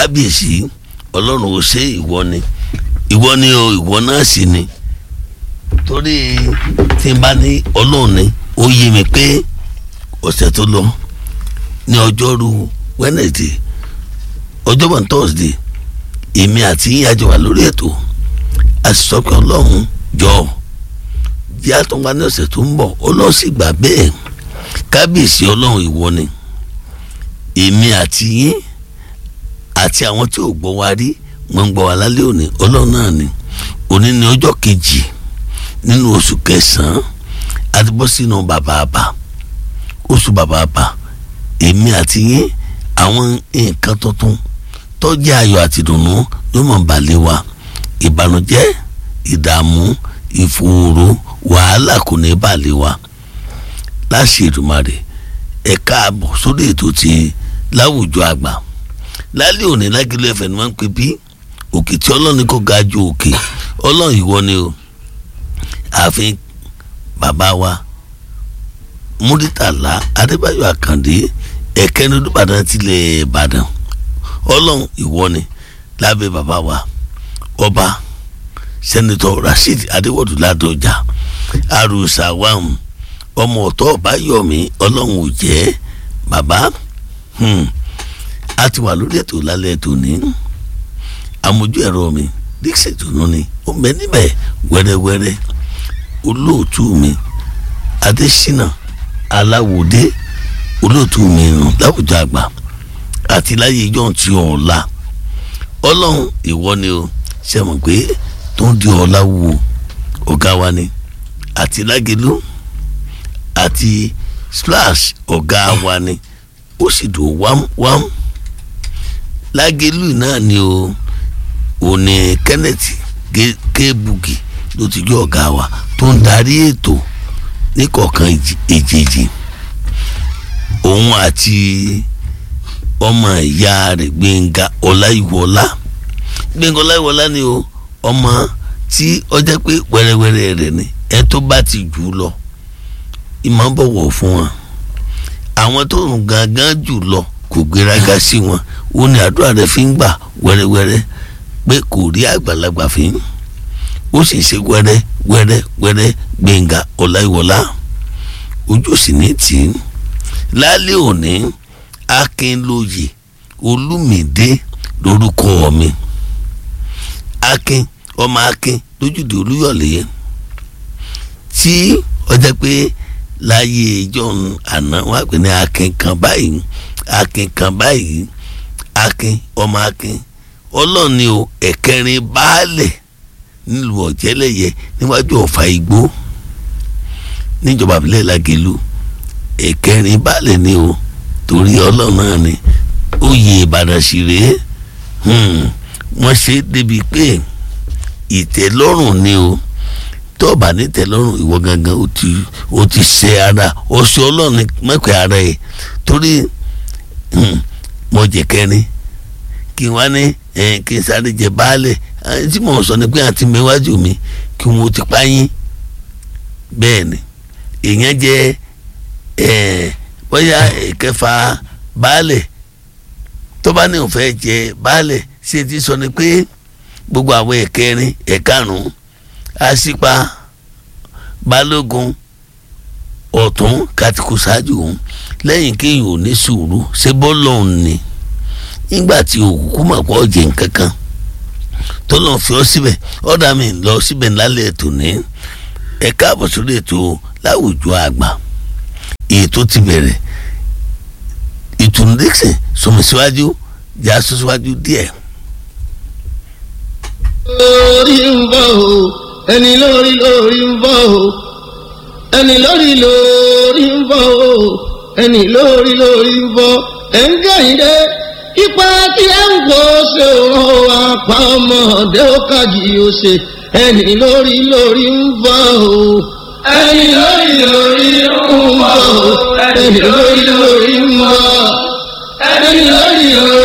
kábíyèsí ọlọ́run ò ṣe ìwọ ni ìwọ ni o ìwọ náà sì ni torí tí n bá ní ọlọ́run ni ó yé mi pé ọ̀sẹ̀ tó lọ ní ọjọ́rú Wednesday ọjọ́bọ̀ Thursday èmi àti yín àjọ wà lórí ètò a sì sọ pé ọlọ́run jọ jẹ́ àtúnwá ní ọ̀sẹ̀ tó ń bọ̀ ọlọ́run sì gbà bẹ́ẹ̀ kábíyèsí ọlọ́run ìwọ ni èmi àti yín àti àwọn tí ò gbọ́ wa rí wọ́n ń gbọ́ wa lálẹ́ òní ọlọ́run náà ni òní ni ọjọ́ kejì nínú oṣù kẹsàn-án àti bọ́ sínú bàbàbà oṣù bàbàbà èmi àti yín àwọn nǹkan tuntun tó jẹ́ ayọ̀ àti ìdùnnú yóò mọ̀ balẹ̀ wa ìbànújẹ́ ìdààmú ìfòòró wàhálà kò ní balẹ̀ wa láṣẹ Èdùmàrè ẹ káàbọ̀ sórí ètò ti láwùjọ àgbà lálẹ́ òní lágìlú ẹ̀fẹ̀ ni wọ́n ń pè bí òkè tí ọlọ́run kò ga ju òkè ọlọ́run ìwọ ni o ààfin bàbá wa múrítàlá adébáyọ̀ àkàndé ẹ̀kẹ́ni olùbàdàn tilẹ̀ ìbàdàn ọlọ́run ìwọ ni lábẹ́ bàbá wa ọba sẹ́nitọ́ rasheed adéwọ̀dù ládọjà arúsà wàhùn ọmọ ọ̀tọ̀ ọ̀báyọ̀mí ọlọ́run ò jẹ́ bàbá a ti wà lórí ètò lálẹ́ ètò ní amójú ẹ̀rọ mi dixie tunu ni ó bẹ níbẹ̀ wẹ́rẹ́wẹ́rẹ́ olóòtú mi adésínà aláwòdé olóòtú mi rùn láwùjọ àgbà àti láyé ijọ́ ti ọ̀la ọlọ́run ìwọ ni o ṣe mọ̀ pé tó ń di ọ̀la wo ọ̀gá wa ni àti lágẹ̀lú àti splash ọ̀gá wa ni ó sì dùn wámwám lágẹ̀lú náà ni o òní kenneth kébugi ló ti jẹ́ ọ̀gá wa tó ń darí ètò níkọ̀ọ̀kan èjèèjì òun àti ọmọ ìyá rẹ̀ gbẹ̀ngà ọláìwọlá gbẹ̀ngà ọláìwọlá ni o ọmọ tí ó jẹ́ pé wẹ́rẹ́wẹ́rẹ́ rẹ̀ ni ẹ tó bá ti jù ú lọ ìmọ̀ bọ̀wọ̀ fún wọn àwọn tó ń gangan jù lọ kò gbéraga sí wọn ó ní àdúrà rẹ̀ fi ń gbà wẹ́rẹ́wẹ́rẹ́ pé kò rí àgbàlagbà fi ń ó sì ṣe wẹ́rẹ́ wẹ́rẹ́ wẹ́rẹ́ gbẹ̀ngà ọláìwọlá ojú sì ní tì í lálẹ́ òní akínlóye olúmídé lórúkọ mi akin ọmọ akin lójúde olúyọ̀lé tí ọjọ́ pé láyé ìjọ àná wọn àpè ní akin kan báyìí akin kan báyìí akin ọmọ akin ọlọ́ọ̀ni o ẹ̀kẹrin baálẹ̀ nílùú ọ̀jẹ́lẹ̀yẹ níwájú ọ̀fà igbó níjọba àbílẹ̀ làgẹ̀lú ẹ̀kẹrin baálẹ̀ ni o torí ọlọ́run náà ni oyè ìbàdàn sì rèé wọ́n ṣe débi pé ìtẹ́lọ́rùn ni o tọ́ọ̀bà ní tẹ́lọ́rùn ìwọ gangan ó ti ó ti ṣe ara ọ̀ṣọ́ ọlọ́run ní mẹ́kọ̀ọ́ ara ẹ̀ torí mo jẹ kẹrin kí n wá ní kí n sáré jẹ baálẹ̀ tí mò ń sọ ni pé àti mẹ́wájú mi kí wọ́n ti pa yín bẹ́ẹ̀ ni èèyàn jẹ́ ẹ̀ẹ́ bóyá ìkẹfà baálẹ̀ tó bá ní òun fẹ́ jẹ baálẹ̀ ṣe ti sọ ni pé gbogbo àwọn ẹ̀kẹrin ẹ̀karùn-ún àṣìpa balógun ọ̀tún kàtìkù ṣáájú òun lẹ́yìn kéèyàn ò ní sùúrù ṣe bọ́ọ̀lù òun ni nígbà tí òkùnkùn mọ̀ pọ̀ jẹ nǹkan kan tó lọ́n fi ọ́ síbẹ̀ ọ̀dà mi lọ síbẹ̀ lálẹ́ ètò ní ẹ̀ka àbọ̀sórí ètò láwùjọ àgbà ètò ti bẹ̀rẹ̀ ìtùnú dixon sọmi síwájú jà sọ síwájú díẹ̀. lórí ń bọ̀ o ẹni lórí lórí ń bọ̀ o ẹni lórí lórí ń bọ̀ o ẹni lórí lórí ń bọ̀ ẹ̀ ń gẹ̀yìndé ipa tí ẹ ń gbọ́ ṣe òun apá ọmọdé ó kàjì ó ṣe ẹni lórí lórí ń bọ̀ o ẹni lórí lórí ń bọ̀ o ẹni lórí lórí ń bọ̀ ẹni lórí lórí.